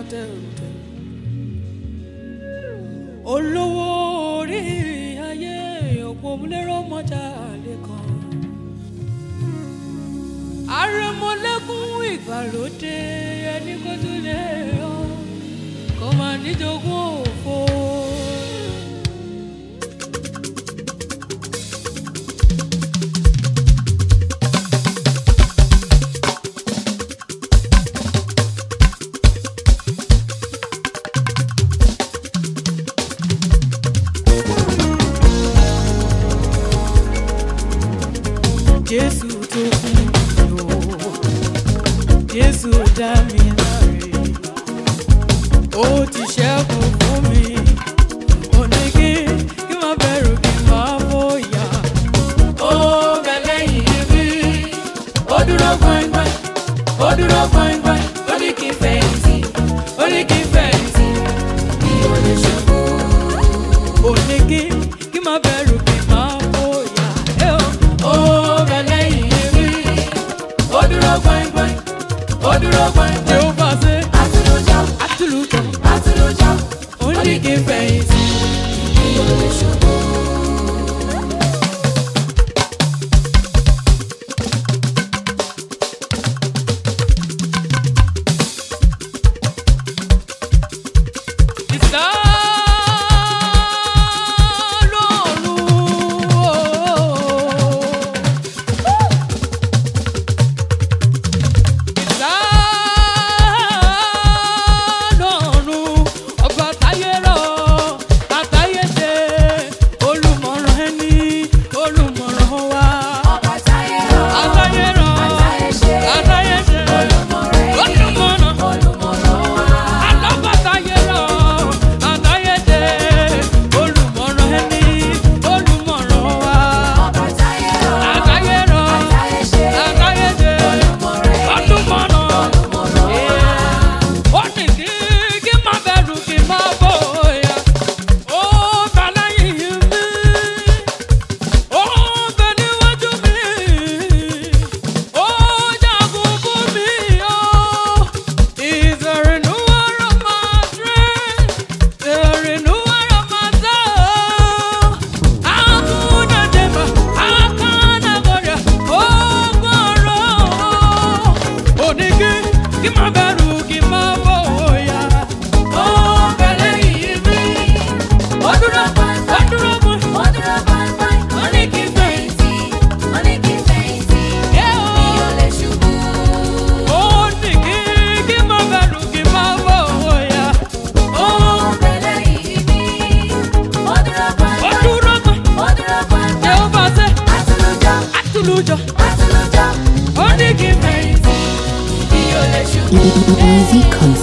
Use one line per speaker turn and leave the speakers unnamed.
tẹrùtẹrù olówó orí ayé òpómúlérò mọ́jà lẹ́kan àrẹ̀mọ́lẹ́kùn ìgbàlódé ẹni kó tún lè yọ kó máa níjogún òfo. Jésù tó kún mi o, Jésù dá mi láre, ó ti ṣẹ́kun fún mi, ó ní kí kí má bẹ̀rù kí má bóyá. Ó bẹ lẹ́yìn mi, ó dúró gbọ̀ngbọ̀n, ó dúró gbọ̀ngbọ̀n, ó ní kí n fẹ̀yìntì, ó ní kí n fẹ̀yìntì, kí o lè ṣubú. Ó ní kí kí má bẹ̀rù kí má bóyá. Ẹ o, ó bẹ lẹ́yìn mi, ó dúró gbọ̀ngbọ̀n, ó dúró gbọ̀ngbọ̀n. Jehova ṣe
Àtúlójá,
àtúlùtọ̀,
àtúlójá,
ó ní kí n fẹ̀yìntì.
kí o lè ṣubú.
Ìsá lọ́rùn o. Ìsá lọ́rùn ọba táyé rọ̀ àtayé ṣe olùmọ̀ràn ẹni olùmọ̀ràn wa.
Ọba táyé rọ̀,
Àtayé rọ̀
àtayé ṣe,
àtayé ṣe
olùmọ̀ràn ẹni,
olùmọ̀ràn.
olùmọ̀ràn wa.
Alábàtayérọ̀, àtayédè, olùmọ̀ràn ẹni, olùmọ̀ràn wa.
Ọba táyé rọ̀,
Àtayérọ̀,
àtayé ṣe,
àtayédè,
olùmọ̀ràn ẹni,
olùmọ̀ràn.
olùmọ̀ràn wa.
Ó ní kí kí má bẹ̀rù kí má bóyá. Ó bẹ lẹ́yìn mi, ó bẹ níwájú mi, ó jagun fún mi, ó. He's a renewer of my strength, the renewer of my soul. Hakuna jema, hakuna goria, ogoro. Onigi, kí má bẹ̀rù, kí má bóyá. Ó bẹ lẹ́yìn mi, ó dúró, ó dúró mú.
Ó dúró gbọ̀ngbọ̀n, ó ní kí n fẹ̀yìntì, ó ní kí n fẹ̀yìntì,
Yeah,
kí o lè ṣubú.
Onigi, kí má bẹ̀rù, kí má bóyá.
Ó bẹ lẹ́yìn mi, ó dúró
Ó
gbọ̀ngbọ̀n,
dúró mú.
ó dúró gbọ̀ngbọ̀n.
Jehova ṣe
Àtúlójá,
àtúlùjọ,
àtúlójá,
ó ní kí n fẹ̀yìntì.
kí o lè ṣubú.
Easy Content.